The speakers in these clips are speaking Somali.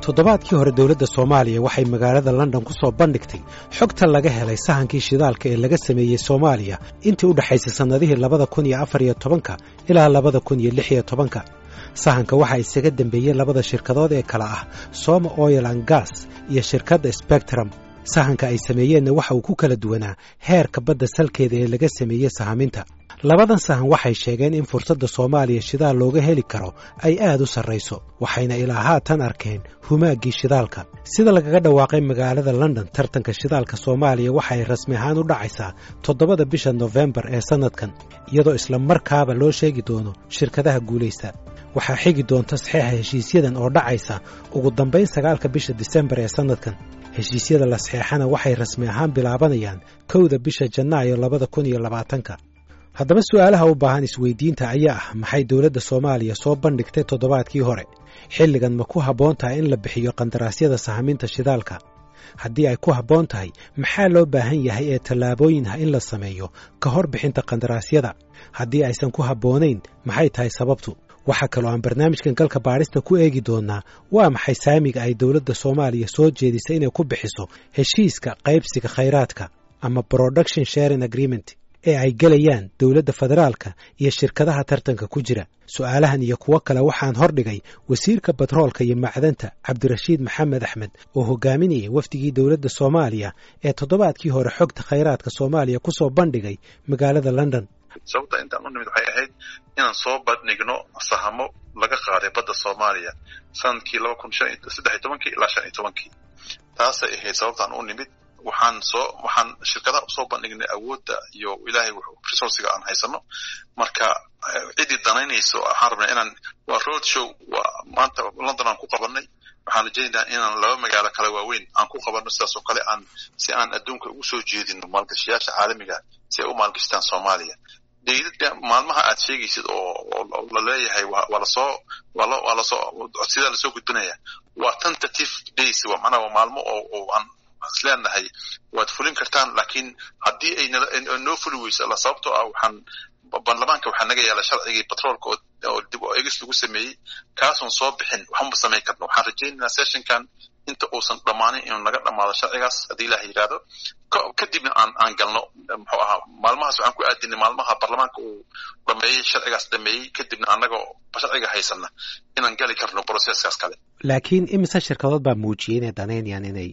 toddobaadkii hore dowladda soomaaliya waxay magaalada london ku soo bandhigtay xogta laga helay sahankii shidaalka ee laga sameeyey soomaaliya intii u dhexaysay sannadihii labada kun iyo afar iyo tobanka ilaa labada kun iyo lix iyo tobanka sahanka waxaa isaga dembeeyey labada shirkadood ee kale ah soma oil an gas iyo shirkadda spectrum sahanka ay sameeyeenna waxa uu ku kala duwanaa heerka badda salkeeda ee laga sameeyey sahaminta labadan sahan waxay sheegeen in fursadda soomaaliya shidaal looga heli karo ay aad u sarrayso waxayna ilaa haatan arkeen humaaggii shidaalka sida lagaga dhawaaqay magaalada london tartanka shidaalka soomaaliya waxay rasmi ahaan u dhacaysaa toddobada bisha nofembar ee sannadkan iyadoo isla markaaba loo sheegi doono shirkadaha guulaysta waxaa xigi doonta saxeixa heshiisyadan oo dhacaysa ugu dambayn sagaalka bisha disembar ee sannadkan heshiisyada la saxeexana waxay rasmi ahaan bilaabanayaan kowda bisha janaayo labada kun iyo labaatanka haddaba su'aalaha u baahan isweydiinta ayaa ah maxay dowladda soomaaliya soo bandhigtay toddobaadkii hore xilligan ma ku habboon tahay in la bixiyo qandaraasyada sahaminta shidaalka haddii ay ku habboon tahay maxaa loo baahan yahay ee tallaabooyin ah in la sameeyo ka hor bixinta qandaraasyada haddii aysan ku habboonayn maxay tahay sababtu waxaa kaloo aan barnaamijkan galka baadhista ku eegi doonnaa waa maxay saamiga ay dowladda soomaaliya soo jeedisay inay ku bixiso heshiiska qaybsiga khayraadka ama production sharing agreement ee ay gelayaan dowladda federaalka iyo shirkadaha tartanka ku jira su'aalahan iyo kuwo kale waxaan hordhigay wasiirka batroolka iyo macdanta cabdirashiid maxamed axmed oo hogaaminayay wafdigii dowladda soomaaliya ee toddobaadkii hore xogta khayraadka soomaaliya ku soo bandhigay magaalada london sababta intaan u nimid waxay ahayd inaan soo bandhigno sahamo laga qaaday badda soomaaliya sanadkii laba kun saddex iyo tobankii ilaa shan iyo tobankii taasay ahayd sababtaan u nimid waxaan soo waxaan shirkadaha usoo bandhignay awoodda iyo ilaahay resourciga aan haysano marka ciddii danaynayso waxaan rabnay inaan waa road show waa maanta london aan ku qabanay waxaan rajaynayaa inaan laba magaalo kale waaweyn aan ku qabanno sidaas oo kale aan si aan adduunka ugu soo jeedino maalgashayaasha caalamiga si ay u maalgashtaan soomaaliya daydadka maalmaha aad sheegaysid oo la leeyahay waa lasoo waa lasoo sidaa lasoo gudbinaya waa tentative days waa macnaha waa maalmo oo aan isleenahay waad fulin kartaan laakiin haddii ay noo fuli weyso alla sababtoo ah waxaan baarlamaanka waxaa naga yaala sharcigii batroolka oo dib oo egis lagu sameeyey kaasoon soo bixin waxma samayn karno waxaan rajaynaynaa sessionkan inta uusan dhammaanin inuu naga dhammaado sharcigaas haddii ilaah yidhaahdo kadibna aan aan galno muxuu ahaa maalmahaas waxaan ku aadinay maalmaha baarlamaanka uu dhameeyey sharcigaas dhameeyey kadibna annagoo sharciga haysana inaan gali karno processkaas kale laakiin imise shirkadood baa muujiyey inay danaynayaan inay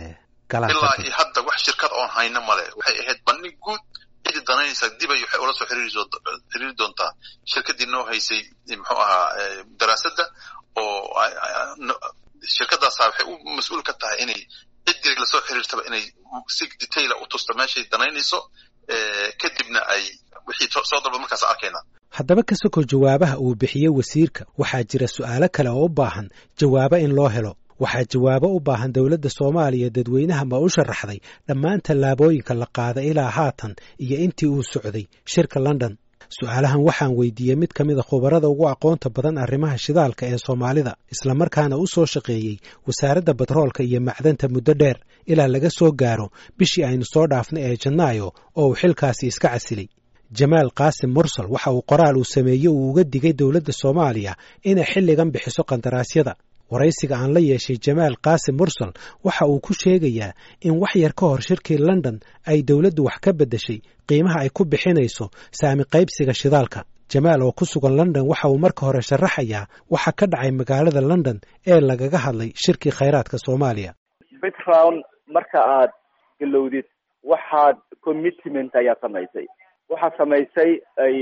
ilaa iyo hadda wax shirkad oon hayno male waxay ahayd bandhig guud cidii danaynaysa dibay waxay ula soo xiriiri doontaa shirkaddii noo haysay muxuu ahaa daraasadda oo shirkaddaasa waxay u mas-uul ka tahay inay ciddii lasoo xiriirtaba inay si detaila u tusto meeshay danaynayso kadibna ay wixii soo dalbad markaas arkayna haddaba ka sokow jawaabaha uu bixiyey wasiirka waxaa jira su'aalo kale oo u baahan jawaabo in loo helo waxaa jawaabo u baahan dowladda soomaaliya dadweynaha ma u sharaxday dhammaan tallaabooyinka la qaaday ilaa haatan iyo intii uu socday shirka london su'aalahan waxaan weydiiyey mid ka mida khubarada ugu aqoonta badan arrimaha shidaalka ee soomaalida islamarkaana u soo shaqeeyey wasaaradda batroolka iyo macdanta muddo dheer ilaa laga soo gaaro bishii aynu soo dhaafnay ee janaayo oo uu xilkaasi iska casilay jamaal qaasim mursal waxa uu qoraal uu sameeyey uu uga digay dowladda soomaaliya inay xilligan bixiso qandaraasyada waraysiga aan la yeeshay jamaal qaasim mursal waxa uu ku sheegayaa in wax yar ka hor shirkii london ay dowladdu wax ka beddeshay qiimaha ay ku bixinayso saami qaybsiga shidaalka jamaal oo ku sugan london waxa uu marka hore sharaxayaa waxa ka dhacay magaalada london ee lagaga hadlay shirkii khayraadka soomaaliya background marka aad galowdid waxaad commitment ayaa samaysay waxaad samaysay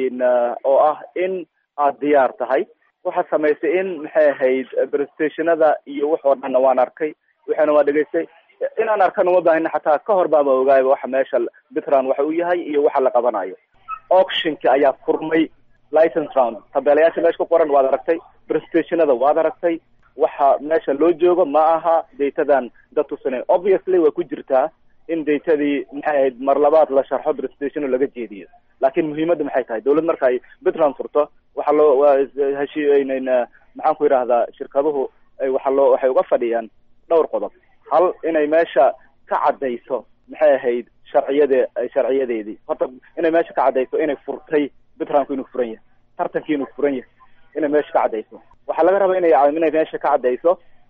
oo ah in aad diyaar tahay waxaad samaysay in maxay ahayd prestationada iyo wax oo dhanna waan arkay waxaana waa dhegaystay inaan arkana uma baahina xataa ka hor baaba ogaayba waxa meesha bitran waxa uu yahay iyo waxa la qabanayo auctionka ayaa furmay license round tabeelayaasha meesha ku qoran waad aragtay prestationada waad aragtay waxa meesha loo joogo ma aha datadan dad tusinay obviously way ku jirtaa in datadii maxay ahayd mar labaad la sharxo prestationo laga jeediyo laakiin muhiimadda maxay tahay dawlad marka ay bitran furto waxaa loo heshiinayna maxaan ku yidhaahdaa shirkaduhu waxa loo waxay uga fadhiyaan dhowr qodob hal inay meesha ka caddayso maxay ahayd sharciyade sharciyadeedii horta inay meesha ka caddayso inay furtay bitranku inuu furan yahay tartankii inuu furan yahay inay meesha ka caddayso waxaa laga rabaa inay inay meesha ka caddayso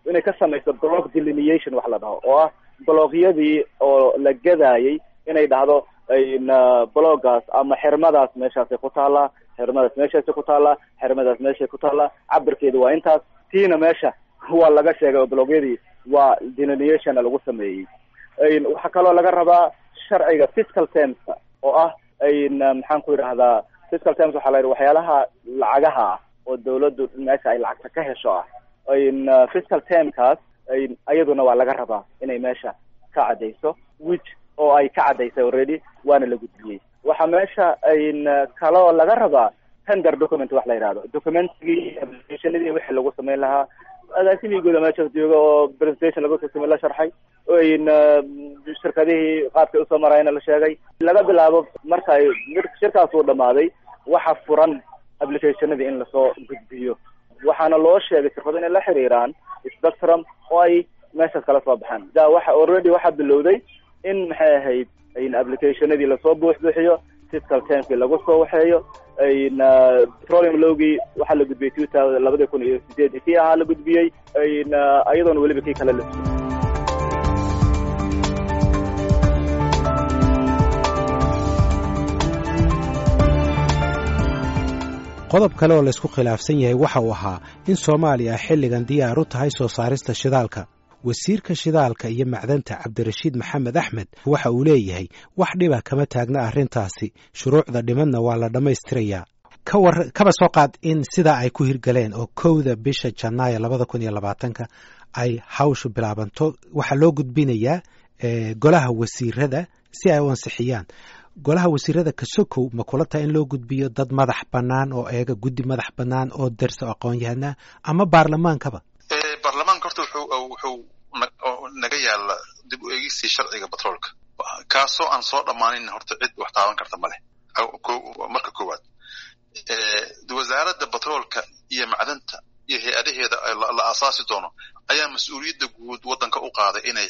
inay ka samayso block delineation wax la dhaho oo ah blockyadii oo la gadaayay inay dhahdo bloggaas ama xirmadaas meeshaasay ku taallaa xirmadaas meeshaasay ku taallaa xirmadaas meeshay ku taallaa cabirkeedu waa intaas tiina meesha waa laga sheegay oo blogyadii waa delineationna lagu sameeyey waxaa kaloo laga rabaa sharciga fiscal termska oo ah maxaan ku yidhahdaa fiscal terms waxaa la yidhi waxyaalaha lacagaha ah oo dawladdu meesha ay lacagta ka hesho ah fiscal termkaas iyaduna waa laga rabaa inay meesha ka caddayso which oo ay ka caddaysay already waana la gudbiyey waxaa meesha kaloo laga rabaa tender document wax la yidhahdo documentigii applicationadii wixii lagu samayn lahaa agaasimii guuda meeshaas jooga oo presentation lagu sasame la sharxay shirkadihii qaabkay usoo marayna la sheegay laga bilaabo marka ay shirkaas uu dhamaaday waxa furan applicationadii in lasoo gudbiyo waxaana loo sheegay shirkadu inay la xiriiraan spectrum oo ay meeshaas kala soo baxaan da waxa already waxaa bilowday in maxay ahayd applicationadii lasoo buuxbuuxiyo fiscal termkii lagu soo waxeeyo petroleum lowgii waxaa la gudbiyey two thousand labadii kun iyo sideedii kii ahaa la gudbiyey iyadoona weliba kii kale la qodob kale oo laysku khilaafsan yahay waxa uu ahaa in soomaaliya xilligan diyaar u tahay soo saarista shidaalka wasiirka shidaalka iyo macdanta cabdirashiid maxamed axmed waxa uu leeyahay wax dhiba kama taagna arrintaasi shuruucda dhimadna waa la dhammaystirayaa kawar kaba soo qaad in sidaa ay ku hirgaleen oo kowda bisha janaayo labada kun iyo labaatanka ay hawshu bilaabanto waxaa loo gudbinayaa golaha wasiirada si ay u ansixiyaan golaha wasiirada kasokow ma kula tahay in loo gudbiyo dad madax bannaan oo eega guddi madax bannaan oo dersa aqoon-yahanaa ama baarlamaankaba baarlamaanka horta wuxuu wuxuu naga yaala dib u eegistii sharciga batroolka kaasoo aan soo dhammaanin horta cid wax taaban karta ma leh marka koowaad wasaaradda batroolka iyo macdanta iyo hay-adaheeda la aasaasi doono ayaa mas-uuliyadda guud waddanka u qaaday inay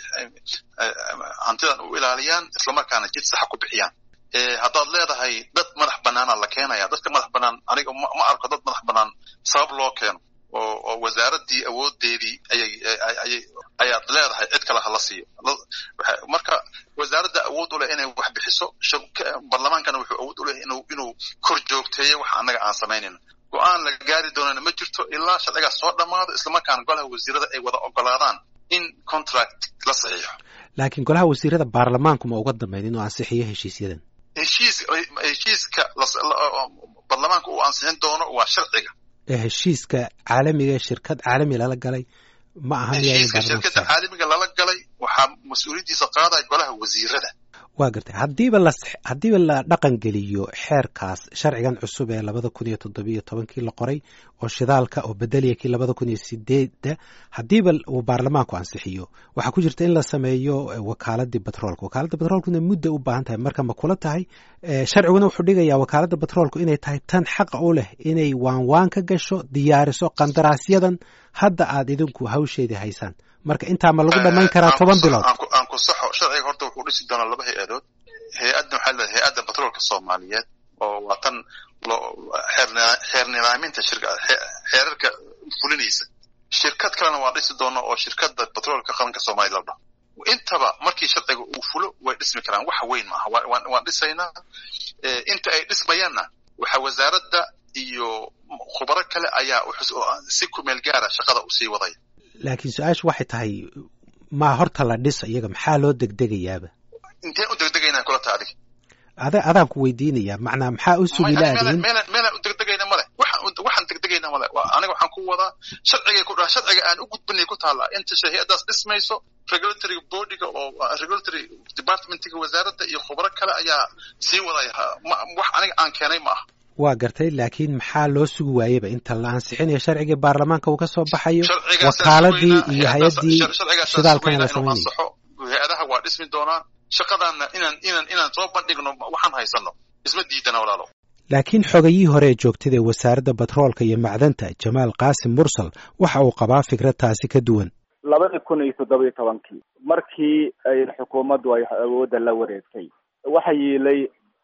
hantidan u ilaaliyaan islamarkaana jid saxa ku bixiyaan haddaad leedahay dad madax bannaana la keenaya dadka madax bannaan aniga ma arko dad madax bannaan sabab loo keeno oo oo wasaaraddii awoodeedii ayay ayay ayaad leedahay cid kale hala siiyo marka wasaaradda awood u leh inay wax bixiso barlamaankana wuxuu awood u leh inuu inuu kor joogteeyo wax annaga aan samaynayno go-aan la gaari doonana ma jirto ilaa sharcigaas soo dhammaado islamarkaana golaha wasiirada ay wada ogolaadaan in contract la saxiixo laakiin golaha wasiirada baarlamaanku ma uga dambeyn inuu ansixiyo heshiisyadan heshiis heshiiska baarlamaanka uu ansixin doono waa sharciga heshiiska caalamiga ee shirkad caalami lala galay ma aha heshiiska shirkadda caalamiga lala galay waxaa mas-uuliyaddiisa qaadaya golaha wasiirada waa gartay haddiiba la haddiiba la dhaqan geliyo xeerkaas sharcigan cusub ee labada kun iyo toddobiyo tobankii la qoray oo shidaalka oo bedeliya kii labada kun iyo sideedda haddiiba uu baarlamaanku ansixiyo waxaa ku jirta in la sameeyo wakaaladii batroolka wakaaladda batroolkuna mudda u baahan tahay marka ma kula tahay sharciguna wuxuu dhigayaa wakaaladda batroolku inay tahay tan xaqa u leh inay waanwaan ka gasho diyaariso qandaraasyadan hadda aad idinku hawsheedii haysaan marka intaa ma lagu dhamayn karaa toban bilood aan ku saxo sharciga horta wuxuu dhisi doonaa laba hay-adood hay-adda waxaa leedahay hay-adda batroolka soomaaliyeed oo waa tan loo xeer nidaaminta shirka xeerarka fulinaysa shirkad kalena waa dhisi doona oo shirkadda batroolka qaranka soomaaliya la dhaho intaba markii sharciga uu fulo way dhismi karaan wax weyn maaha waan dhisaynaa inta ay dhismayaanna waxa wasaaradda iyo khubaro kale ayaa si kumeel gaara shaqada usii wadaya laakiin su-aashu waxay tahay maa horta la dhisa iyaga maxaa loo degdegayaaba inteen u degdegaynaa kula taa adig ada adaan ku weydiinayaa macnaa maxaa u sugi laadihin meelaan meelaan u degdegayna male waxaan waxaan degdegayna male aniga waxaan ku wadaa sharcigay ku dhaha sharciga aan u gudbinay ku taalla inta hay-addaas dhismayso regulatory bodyga oo regulatory departmentiga wasaaradda iyo khubro kale ayaa sii wadaya wax aniga aan keenay ma aha waa gartay laakiin maxaa loo sugi waayeba inta la ansixinayo sharcigii baarlamaanka uu ka soo baxayo wakaaladii iyo hay-addii shidaalkana la samaynayo hay-adaha waa dhismi doonaa shaqadaanna inaan inaan inaan soo bandhigno waxaan haysano isma diidana walaalo laakiin xogayihii hore ee joogtada ee wasaaradda batroolka iyo macdanta jamaal qaasim mursal waxa uu qabaa fikrad taasi ka duwan labadii kun iyo toddoba iyo tobankii markii ay xukuumaddu ay awoodda la wareegtay waxa yiilay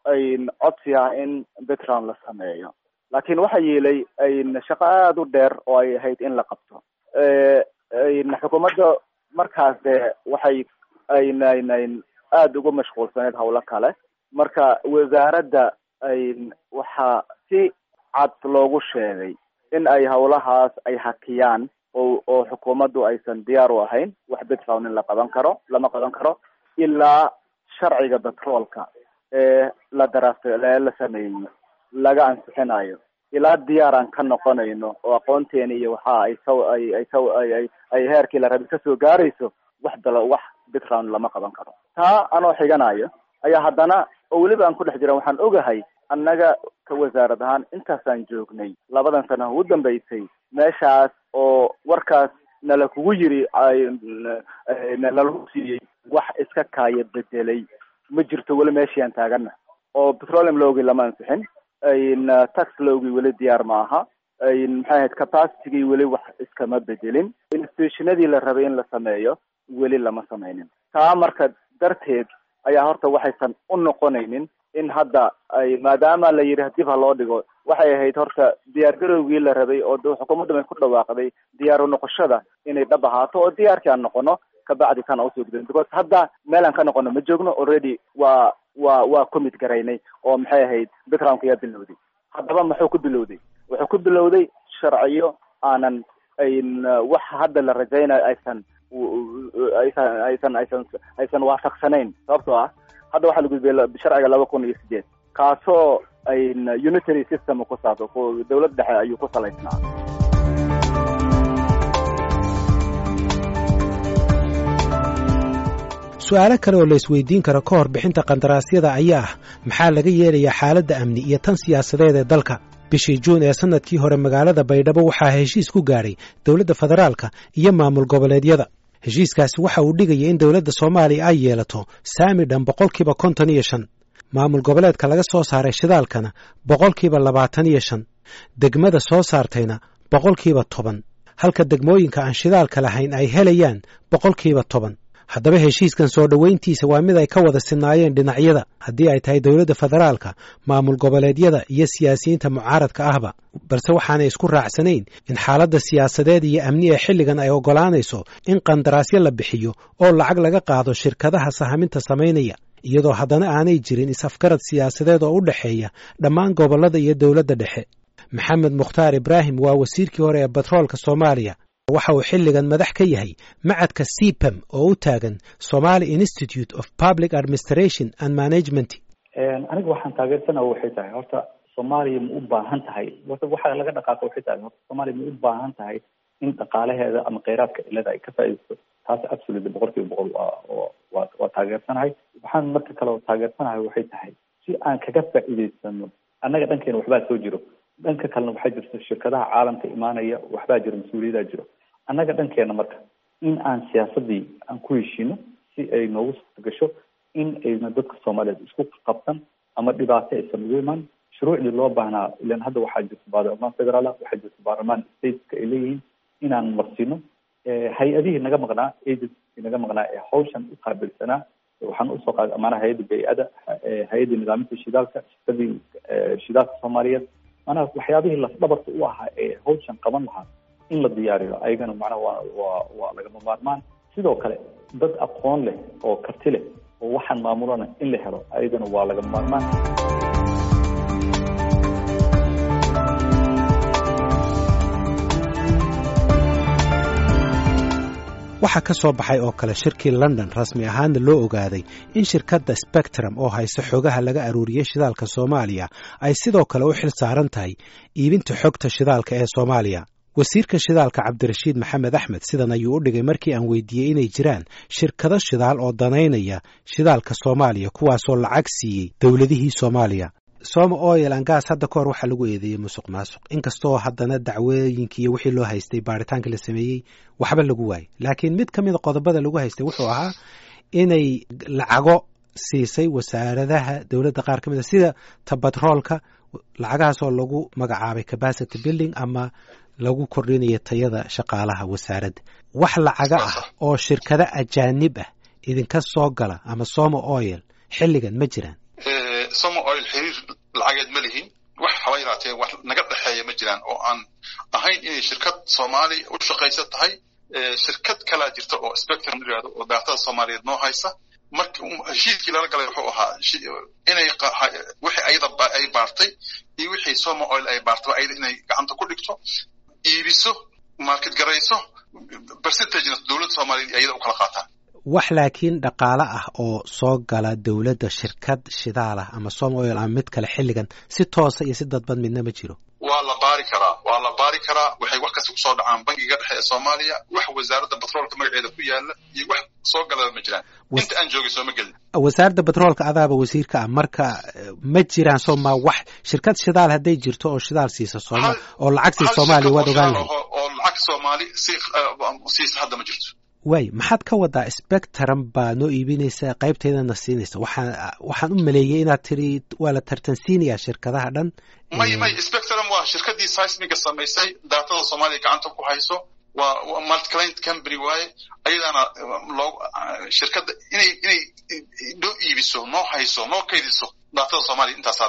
codsi ah in background la sameeyo laakiin waxa yiilay shaqo aada u dheer oo ay ahayd in la qabto xukuumadda markaas dee waxay aynayn aada ugu mashquulsaneyd hawlo kale marka wasaaradda ay waxaa si cad loogu sheegay in ay hawlahaas ay hakiyaan oo oo xukuumaddu aysan diyaar u ahayn wax background in la qaban karo lama qaban karo ilaa sharciga petroolka ee la daraas la sameeyo laga ansixinayo ilaa diyaar aan ka noqonayno oo aqoonteeni iyo waxa ay saw ay ay saw ay ay ay heerkii la rabay kasoo gaarayso wax dala wax background lama qaban karo taa anoo xiganayo ayaa haddana oo weliba aan ku dhex jira waxaan ogahay annaga ka wasaarad ahaan intaasaan joognay labadan sana ugu dambeysay meeshaas oo warkaas nala kugu yiri nalagu siiyey wax iska kaaya bedelay ma jirto weli meeshii aan taagana oo petroleum lowgii lama ansixin tax lowgii weli diyaar ma aha maxay ahayd capacitygii weli wax iskama bedelin institutionadii la rabay in la sameeyo weli lama sameynin taa marka darteed ayaa horta waxaysan u noqonaynin in hadda ay maadaama la yidhi dib ha loo dhigo waxay ahayd horta diyaar garowgii la rabay oo xukuumadda may ku dhawaaqday diyaaru noqoshada inay dhab ahaato oo diyaarkii aan noqono kabacdi tan aan usoo gudin because hadda meel aan ka noqono ma joogno already waa waa waa commit garaynay oo maxay ahayd backgroundka ayaa bilowday haddaba muxuu ku bilowday wuxuu ku bilowday sharciyo aanan ayn wax hadda la rajaynayo aysan aysan aysan aysan aysan waafaqsanayn sababtoo ah hadda waxaa la gudbiyay sharciga laba kun iyo sideed kaasoo ayn unitary system ku saabsan dawlad dhexe ayuu ku salaysnaa su-aalo kale oo la isweydiin karo ka hor bixinta qandaraasyada ayaa ah maxaa laga yeelayaa xaaladda amni iyo tan siyaasadeed ee dalka bishii juun ee sannadkii hore magaalada baydhabo waxaa heshiis ku gaadhay dowladda federaalka iyo maamul goboleedyada heshiiskaasi waxa uu dhigaya in dowladda soomaaliya ay yeelato saami dhan boqolkiiba konton iyo shan maamul goboleedka laga soo saaray shidaalkana boqolkiiba labaatan iyo shan degmada soo saartayna boqolkiiba toban halka degmooyinka aan shidaalka lahayn ay helayaan boqolkiiba toban haddaba heshiiskan soo dhoweyntiisa waa mid ay ka wada sinaayeen dhinacyada haddii ay tahay dowladda federaalka maamul goboleedyada iyo siyaasiyiinta mucaaradka ahba balse waxaanay isku raacsanayn in xaaladda siyaasadeed iyo amni ee xilligan ay oggolaanayso in qandaraasyo la bixiyo oo lacag laga qaado shirkadaha sahaminta samaynaya iyadoo haddana aanay jirin is-afgarad siyaasadeed oo u dhexeeya dhammaan gobollada iyo dowladda dhexe maxamed mukhtaar ibraahim waa wasiirkii hore ee batroolka soomaaliya waxa uu xilligan madax ka yahay macadka cpem oo u taagan somali institute of public administration and management aniga waxaan taageersanaa waxay tahay horta soomaaliya ma u baahan tahay horta waxa laga dhaqaaqa waxay tahay horta soomaaliya ma u baahan tahay in dhaqaalaheeda ama kheyraadka cilada ay ka faa'iidaysto taas absolutely boqol kiiba boqol waa waa waa taageersanahay waxaan marka kale oo taageersanahay waxay tahay si aan kaga faa'iidaysano annaga dhankeena waxbaa soo jiro dhanka kalena waxaa jirta shirkadaha caalamka imaanaya waxbaa jiro mas-uuliyadaa jiro annaga dhankeena marka in aan siyaasadii aan ku heshiino si ay noogu suurta gasho in ayna dadka soomaaliyeed isku qabsan ama dhibaato aysan ugu imaan shuruucdii loo baahnaa ilan hadda waxaa jirta baarlamaan federaal waxaa jirta baarlamaan stateska ay leeyihiin inaan marsino hay-adihii naga maqnaa agency naga maqnaa ee hawshan u qaabilsanaa waxaan usoo qaaday amaana hay-adda bay-ada hay-adda nidaaminta shidaalka shirkadii shidaalka soomaaliyeed maanaha waxyaabihii lafdhabarka u ahaa ee hawshan qaban lahaa in la diyaariyo ayagana macnaha waa waa waa lagama maarmaan sidoo kale dad aqoon leh oo karti leh oo waxaan maamulana in la helo ayadana waa lagama maarmaan waxaa ka soo baxay oo kale shirkii london rasmi ahaanna loo ogaaday in shirkadda spectrum oo haysta xogaha laga aruuriyey shidaalka soomaaliya ay sidoo kale u xil saaran tahay iibinta xogta shidaalka ee soomaaliya wasiirka shidaalka cabdirashiid maxamed axmed sidan ayuu u dhigay markii aan weydiiyey inay jiraan shirkado shidaal oo danaynaya shidaalka soomaaliya kuwaasoo lacag siiyey dowladihii soomaaliya soma oil an gas hadda ka hor waxaa lagu eedeeyey musuq maasuq inkastoo haddana dacwooyinkii iyo wixii loo haystay baaritaankii la sameeyey waxba lagu waayey laakiin mid ka mida qodobada lagu haystay wuxuu ahaa inay lacago siisay wasaaradaha dowladda qaar ka mid a sida ta batroolka lacagahaasoo lagu magacaabay capacity building ama lagu kordhinayo tayada shaqaalaha wasaaradda wax lacaga ah oo shirkado ajaanib ah idinka soo gala ama soma oil xilligan ma jiraan somo oil xiriir lacageed ma lihin wax haba yaraatee wax naga dhexeeya ma jiraan oo aan ahayn inay shirkad soomaali u shaqaysa tahay shirkad kalaa jirta oo spectrum yirahdo oo daatada soomaaliyeed noo haysa marka heshiiskii lala galay wuxuu ahaa inay wixii ayada ay baartay iyo wixii soma oil ay baartay ayada inay gacanta ku dhigto iibiso market garayso percentagena dowladda soomaaliyeed ayada u kala qaataan wax laakiin dhaqaale ah oo soo gala dowladda shirkad shidaal ah ama som oil ama mid kale xilligan si toosa iyo si dadban midna ma jiro waa la baari karaa waa la baari karaa waxay wax kasta kusoo dhacaan bangiga dhexe ee soomaaliya wax wasaaradda batroolka magaceeda ku yaala iyo wax soo galaba ma jiraan inta aan joogay sooma gelin wasaaradda batroolka adaaba wasiirka ah marka ma jiraan sooma wax shirkad shidaal hadday jirto oo shidaal siisa sooma oo lacag siisa soomaaliya waad ogaan lahayd oo lacag soomaali si siisa hadda ma jirto waay maxaad ka wadaa spectrum baa noo iibinaysa qaybteedana siinaysa waxaan waxaan u maleeyey inaad tiri waa la tartansiinayaa shirkadaha dhan may may spectrum waa shirkadii seismiga samaysay daatada soomaaliya gacanta ku hayso waa multiclient company waaye ayadaana loo shirkadda inay inay noo iibiso noo hayso noo kaydiso daatada soomaaliya intaasaa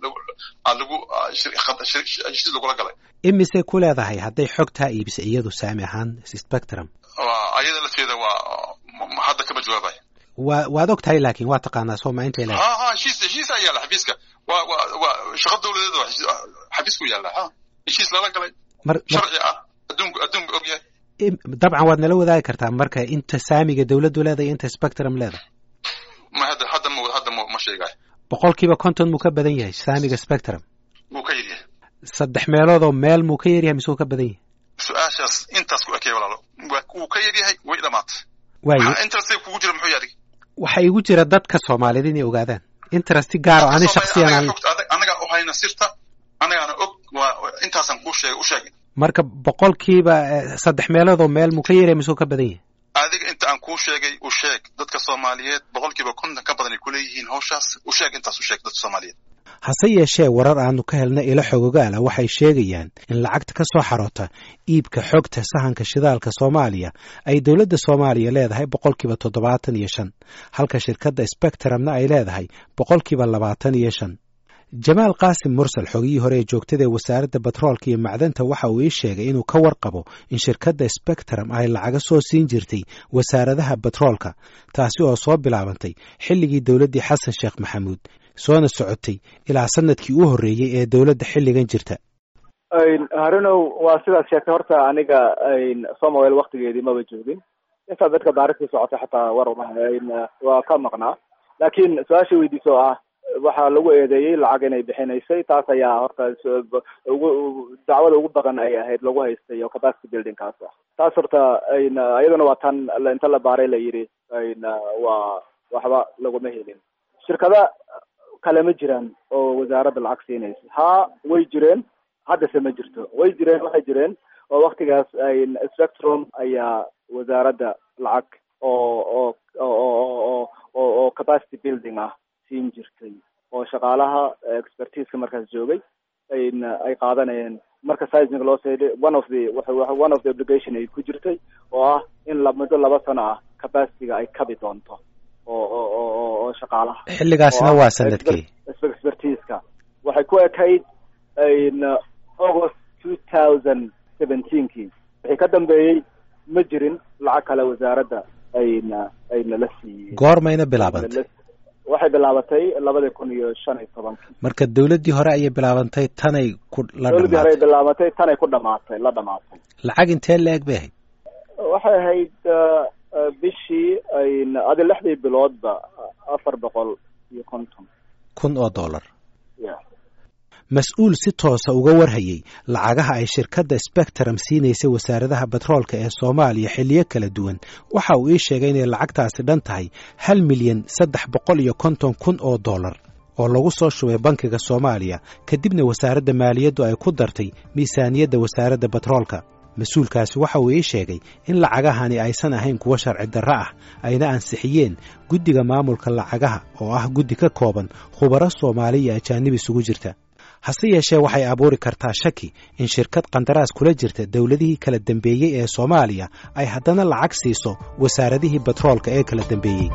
lagu heshiis lagula galay imisay ku leedahay hadday xogtaa iibisa iyadu saami ahaan spectrum ayada lafteeda waa hadda kama jawaabay wa waad og tahay laakin waa taqaanaa sooma intay leedahay ha ha heshiis heshiis ayaa yaala xafiiska waa waa waa shaqo dawladeed waa xafiisku yaalla ha heshiis lala galay mar sharci ah adduunku adduunku og yahay dabcan waad nala wadaagi kartaa marka inta saamiga dawladdu leedahay inta spectrum leedahay ma hadda hadda ma hadda ma ma sheegayo boqolkiiba konton muu ka badan yahay saamiga spectrum wuu ka yar yahay saddex meeloodoo meel muu ka yaryahay mise wuu ka badan yahay su-aashaas intaas ku ekey walaalo wuu ka yar yahay way dhamaatay waayo interestay kugu jira muxuu yahay waxaa igu jira dadka soomaaliyeed inay ogaadaan interesti gaar oo ani shaksiyan aan anagaa u hayna sirta anagaana og waa intaasaan kuu sheegay u sheegay marka boqolkiiba saddex meeloodoo meel muu ka yaryahay mise wuu ka badan yahay adiga inta aan kuu sheegay u sheeg dadka soomaaliyeed boqolkiiba konton ka badan ay kuleeyihiin hawshaas u sheeg intaas u sheeg dadka soomaaliyeed hase yeeshee warar aanu ka helna ilo xogogaala waxay sheegayaan in lacagta ka soo xaroota iibka xogta sahanka shidaalka soomaaliya ay dowladda soomaaliya leedahay boqolkiiba toddobaatan iyo shan halka shirkadda spectrumna ay leedahay boqolkiiba labaatan iyo shan jamaal qaasim mursal xogihii hore ee joogtada ee wasaaradda batroolka iyo macdanta waxa uu ii sheegay inuu ka warqabo in shirkadda spectrum ay lacaga soo siin jirtay wasaaradaha batroolka taasi oo soo bilaabantay xilligii dowladdii xasan sheekh maxamuud soona socotay ilaa sanadkii u horreeyey ee dowladda xilligan jirta harunow waa sidaad sheegtay horta aniga somael waktigeedii maba joogin intaa dadka baariktii socotay xataa war waa ka maqnaa laakiin su-aasha weydiisa oo ah waxaa lagu eedeeyey lacag inay bixinaysay taas ayaa horta ugu dacwada ugu badan ay ahayd lagu haystay oo capacity buildingkaas ah taas horta iyaduna waa tan inta la baaray la yidhi waa waxba laguma helin shirkada kale ma jiraan oo wasaaradda lacag siinaysa ha way jireen haddase ma jirto way jireen waxay jireen oo waktigaas spectrum ayaa wasaaradda lacag oo oo oo oo oo capacity building ah siin jirtay oo shaqaalaha expertiseka markaas joogay ay qaadanayeen marka sizing loo seeday one of the one of the obligation ay ku jirtay oo ah in la muddo laba sano ah capacityga ay kabi doonto oo oo oo oo shaqaalaha xilligaasna waa sanadkii expertiska waxay ku ekayd august two thousand seventeenkii wixii ka dambeeyey ma jirin lacag kale wasaaradda ayna ayna la siiyey goormayna bilaabantay waxay bilaabatay labada kun iyo shan iyo tobankii marka dowladdii hore ayay bilaabantay tanay ku la dowladdii hore ay bilaabatay tanay ku dhamaatay la dhamaatay lacag intee la-eg bay ahayd waxay ahayd bishii adi lixdii biloodba afar boqol iyo konton kun oo dollar ya mas-uul si toosa uga warhayey lacagaha ay shirkadda spectrum siinaysay wasaaradaha batroolka ee soomaaliya xilliyo kala duwan waxa uu ii sheegay inay lacagtaasi dhan tahay hal milyan saddex boqol iyo konton kun oo dollar oo lagu soo shubay bankiga soomaaliya kadibna wasaaradda maaliyaddu ay ku dartay miisaaniyadda wasaaradda batroolka mas-uulkaasi waxa uu ii sheegay in lacagahani aysan ahayn kuwo sharci darro ah ayna ansixiyeen guddiga maamulka lacagaha oo ah guddi ka kooban khubaro soomaali iyo ajaanib isugu jirta hase yeeshee waxay abuuri kartaa shaki in shirkad qandaraas kula jirta dowladihii kala dembeeyey ee soomaaliya ay haddana lacag siiso wasaaradihii batroolka ee kala dembeeyey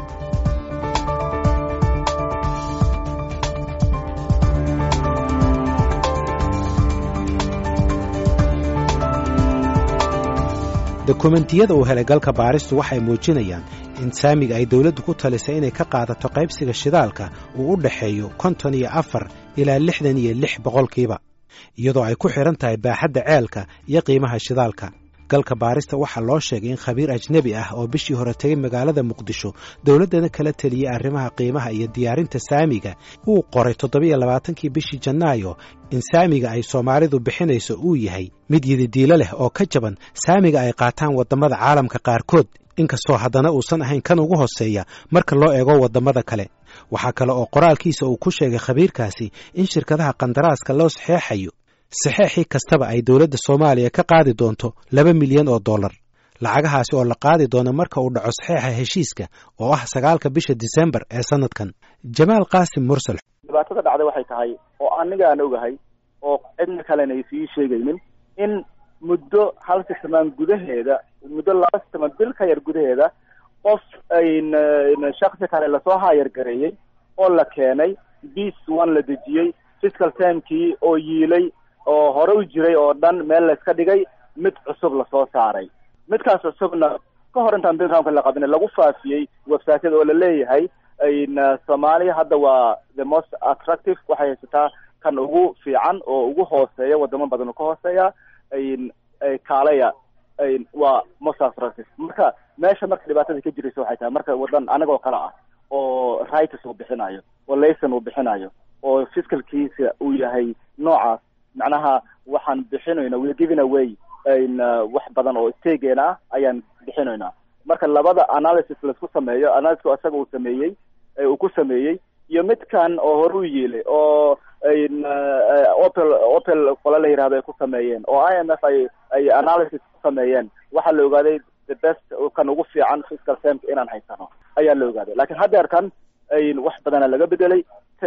dokumentiyada uu helay galka baaristu waxay muujinayaan in saamiga ay dawladdu ku talisay inay ka qaadato qaybsiga shidaalka uu u dhexeeyo konton iyo afar ilaa lixdan iyo lix boqolkiiba iyadoo ay ku xidhan tahay baaxadda ceelka iyo qiimaha shidaalka galka baarista waxaa loo sheegay in khabiir ajnebi ah oo bishii hore tegay magaalada muqdisho dowladdana kala teliyey arrimaha qiimaha iyo diyaarinta saamiga uu qoray toddobiyo labaatankii bishii janaayo in saamiga ay soomaalidu bixinayso uu yahay mid yididiilo leh oo ka jaban saamiga ay qaataan waddamada caalamka qaarkood inkastoo haddana uusan ahayn kan ugu hooseeya marka loo eego waddamada kale waxaa kale oo qoraalkiisa uu ku sheegay khabiirkaasi in shirkadaha qandaraaska loo saxeexayo saxeexii kastaba ay dowladda soomaaliya ka qaadi doonto laba milyan oo dollar lacagahaasi oo la qaadi doono marka uu dhaco saxeexa heshiiska oo ah sagaalka bisha disembar ee sanadkan jamaal qaasim mursal dhibaatada dhacday waxay tahay oo aniga aan ogahay oo cidna kalena ay sii sheegaynin in muddo hal sisamaan gudaheeda muddo laba sisamaan bil ka yar gudaheeda qof ayn shaksi kale lasoo hayar gareeyey oo la keenay bis one la dejiyey fiscal timekii oo yiilay oo hore u jiray oo dhan meel layska dhigay mid cusub lasoo saaray midkaas cusubna ka hor intaan bilramka la qabin lagu faafiyey websiteyada oo laleeyahay soomaaliya hadda waa the most attractive waxay haysataa kan ugu fiican oo ugu hooseeya wadamo badan oo ka hooseeya kaalaya waa most attractive marka meesha marka dhibaatada ka jiraysa waxay tahay marka wadan anagoo kale ah oo rights uu bixinayo oo layson uu bixinayo oo fiscalkiisa uu yahay noocaas macnaha waxaan bixinayna we're giving away wax badan oo stageena ah ayaan bixinaynaa marka labada analysis laisku sameeyo analysiska isaga uu sameeyey uu ku sameeyey iyo midkan oo hore u yeelay oo opel opel qole la yihahdo ay ku sameeyeen oo i m f ay ay analysis ku sameeyeen waxaa la ogaaday the best kan ugu fiican fiscal termka inaan haysano ayaa la ogaaday lakin haddeerkan wax badana laga bedelay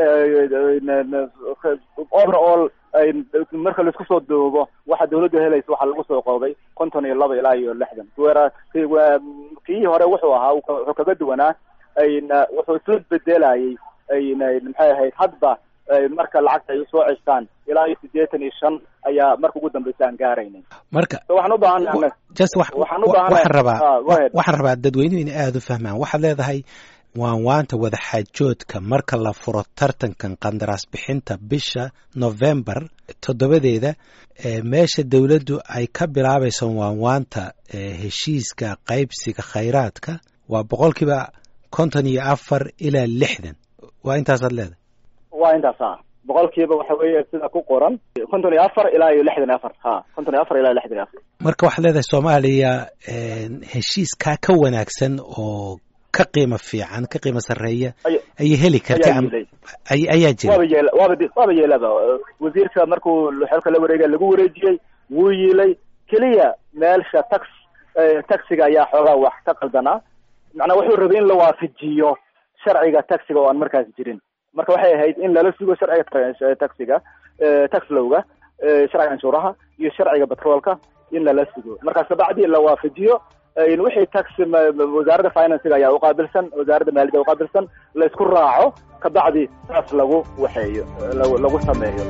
overall marka laisku soo doobo waxa dawladda helaysa waxaa lagu soo qoobay konton iyo laba ilaa iyo lixdan kii hore wuxuu ahaa wuxuu kaga duwanaa wuxuu isla bedelayay maxay ahayd hadba marka lacagta ay usoo cestaan ilaa iyo sideetan iyo shan ayaa marka ugu dambeysa aan gaaraynay marka waxaan u baahannahay just waxaan waxaan rabaa waxaan rabaa dadweynuhu inay aada u fahmaan waxaad leedahay waan waanta wadaxaajoodka marka la furo tartankan qandaraas bixinta bisha novembar toddobadeeda meesha dowladdu ay ka bilaabayso waan waanta heshiiska qaybsiga khayraadka waa boqolkiiba konton iyo afar ilaa lixdan waa intaasaad leedahay waa intaas a boqolkiiba waxa weeye sida ku qoran konton iyo afar ilaa iyo lixdan iyo afar ha konton iyo afar ilaa iyo lixdan iyo afar marka waxaad leedahay soomaaliya heshiiskaa ka wanaagsan oo ka qiimo fiican ka qiimo sarreeya ayay heli karta ayaa jira waaba yeel waaba waaba yeelaba wasiirka markuu xelka la wareegay lagu wareejiyey wuu yiilay keliya meelsha tax taxiga ayaa xoogaa wax ka qaldanaa macnaa wuxuu rabay in la waafajiyo sharciga taxiga oo aan markaas jirin marka waxay ahayd in lala sugo sharciga taxiga tax lowga sharciga canshuuraha iyo sharciga batroolka in lala sugo markaas kabacdi la waafajiyo wixii tax wasaaradda financiga ayaa uqaabilsan wasaaradda maaliyadda uqaabilsan la isku raaco kabacdi saas lagu waxeeyo lagu sameeyo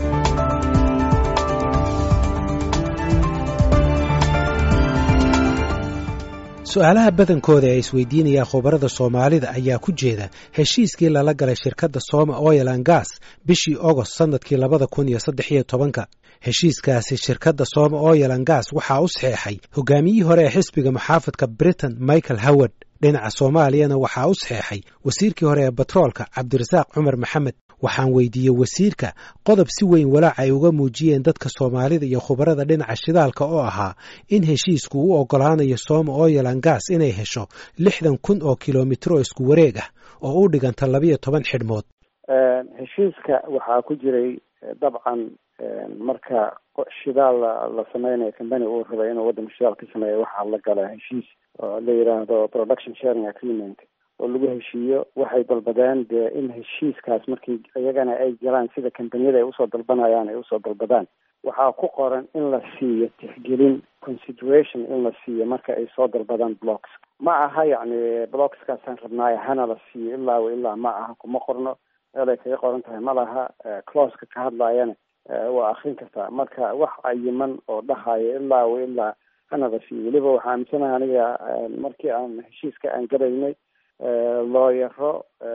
su-aalaha badankooda ee isweydiinayaan khubarada soomaalida ayaa ku jeeda heshiiskii lala galay shirkadda sooma oil an gas bishii ogost sannadkii labada kun iyo saddex iyo tobanka heshiiskaasi shirkadda sooma oil an gas waxaa u saxeexay hogaamiyihii hore ee xisbiga muxaafadka britain michael howard dhinaca soomaaliyana waxaa u saxeexay wasiirkii hore ee batroolka cabdirasaaq cumar maxamed waxaan weydiiyey wasiirka qodob si weyn walaac ay uga muujiyeen dadka soomaalida iyo khubarada dhinaca shidaalka oo ahaa in heshiisku u oggolaanayo sooma oil an gas inay hesho lixdan kun oo kilomitr oo isku wareeg ah oo u dhiganta labiyo toban xidhmood heshiiska waxaa ku jiray dabcan marka shidaal la sameynayo combany uu rabay inuu waddanka shidaal ka sameeya waxaa la gala heshiis oo la yidhaahdo production sharing agreement oo lagu heshiiyo waxay dalbadeen dee in heshiiskaas markii iyagana ay galaan sida kambaniyada ay usoo dalbanayaan ay usoo dalbadaan waxaa ku qoran in la siiyo tixgelin consideration in la siiyo marka ay soo dalbadaan blocks ma aha yacni blockskaasaan rabnaayo hana la siiyo ilaa wa ilaa ma aha kuma qorno meel ay kaga qoran tahay ma laha closeka ka hadlaayana waa akrin kartaa marka wax cayiman oo dhahayo ilaa wa ilaa hana la siiyo weliba waxaa aaminsanaha aniga markii aan heshiiska aan galaynay looyaro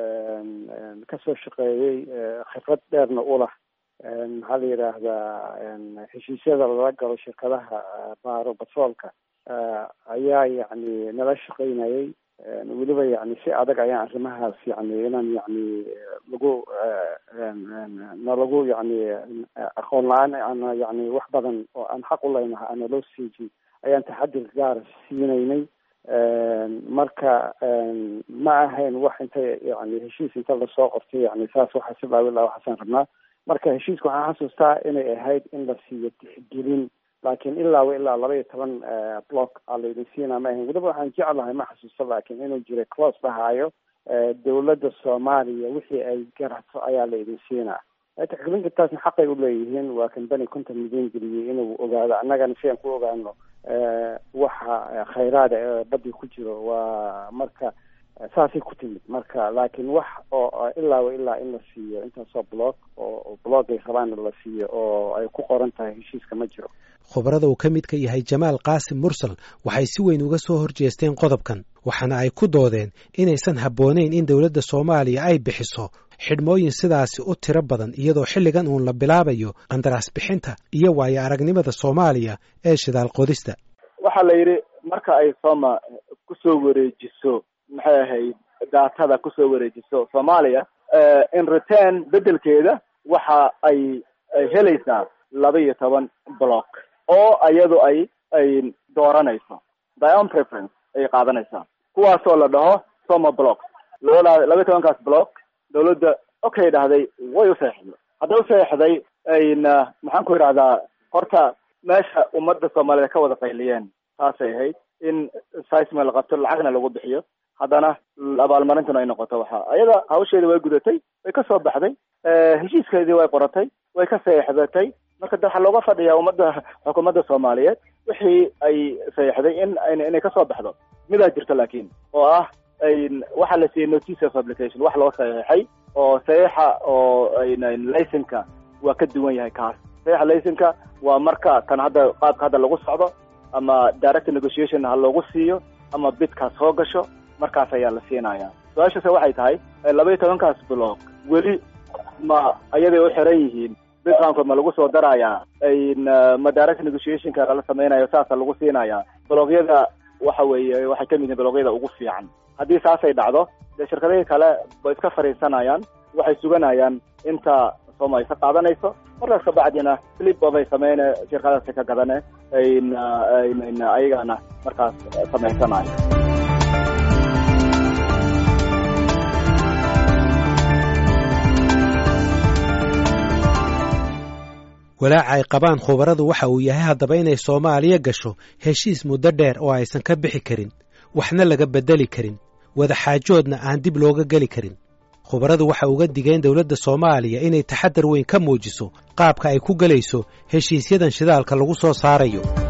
kasoo shaqeeyey khibrad dheerna u lah maxaa la yidhaahdaa heshiisyada lala galo shirkadaha baaro batroolka ayaa yacni nala shaqeynayay weliba yani si adag ayaan arrimahaas yani inaan yani lagu nalagu yani aqoon la-aan ana yani wax badan oo aan xaq u leynaha ana loo siiji ayaan taxadir gaara siinaynay marka ma ahayn wax inta yani heshiis inta lasoo qortay yani saas waxaa si laabilaa waxaasaan rabnaa marka heshiiska waxaan xasuustaa inay ahayd in la siiyo tixgelin laakiin ilaaba ilaa laba iyo toban block aa laydin siinaa ma ahayn weliba waxaan jeclahay ma xasuusto laakiin inuu jiray close dhahaayo dawladda soomaaliya wixii ay garato ayaa laydin siinaa tixgelinka taasna xaqay uleeyihiin waa kambani konton milyan geliyey inuu ogaado annagana si aan ku ogaano waxa khayraada ee badii ku jiro waa marka saasay ku timid marka laakiin wax oo ilaaba ilaa in la siiyo intaasoo block oo block ay rabaanna la siiyo oo ay ku qoran tahay heshiiska ma jiro khubarada uu ka mid ka yahay jamaal qaasim mursal waxay si weyn uga soo horjeesteen qodobkan waxaana ay ku doodeen inaysan habboonayn in dowladda soomaaliya ay bixiso xidhmooyin sidaasi u tiro badan iyadoo xilligan uun la bilaabayo qandaraas bixinta iyo waayo aragnimada soomaaliya ee shidaal qodista waxaa la yidhi marka ay soma kusoo wareejiso maxay ahayd daatada kusoo wareejiso soomaaliya in return beddelkeeda waxa ay ay helaysaa laba iyo toban block oo iyadu ay ay dooranayso dion preference ayay qaadanaysaa kuwaasoo la dhaho soma block labadaa laba iyo tobankaas block dawladda okay dhahday way u seexday hadday u seexday ayna maxaan ku idhahdaa horta meesha ummadda soomaaliyed ka wada qayliyeen taasay ahayd in sisma la qabto lacagna lagu bixiyo haddana abaalmarintuna ay noqoto waxa ayada hawsheeda way gudatay way ka soo baxday heshiiskeedii way qoratay way ka seexdatay marka de waxaa looga fadhiyaa ummadda xukuumadda soomaaliyeed wixii ay seexday in inay kasoo baxdo midaa jirta laakiin oo ah waxaa la siiyey notice of application wax loo saxeexay oo saxiixa oo laysenka waa ka duwan yahay kaas saxiixa laysenka waa marka kan hadda qaabka hadda lagu socdo ama direct negotiation ha loogu siiyo ama bidkaas soo gasho markaas ayaa la siinaya su-aashase waxay tahay laba iyo tobankaas block weli ma ayaday u xiran yihiin bidqaankood ma lagu soo darayaa ma direct negotiationka lala samaynayo saasa lagu siinaya blogyada waxa weeye waxay kamid yihiin blogyada ugu fiican haddii saasay dhacdo dee shirkadihii kale bay iska fadhiisanayaan waxay suganayaan inta sooma ay ka qaadanayso markaas kabacdina flip obay sameyne shirkadaasi ka gadane ayagana markaas samaysanayo walaaca ay qabaan khubaradu waxa uu yahay haddaba inay soomaaliya gasho heshiis muddo dheer oo aysan ka bixi karin waxna laga beddeli karin wadaxaajoodna aan dib looga geli karin khubaradu waxa uga digeen dowladda soomaaliya inay taxadar weyn ka muujiso qaabka ay ku gelayso heshiisyadan shidaalka lagu soo saarayo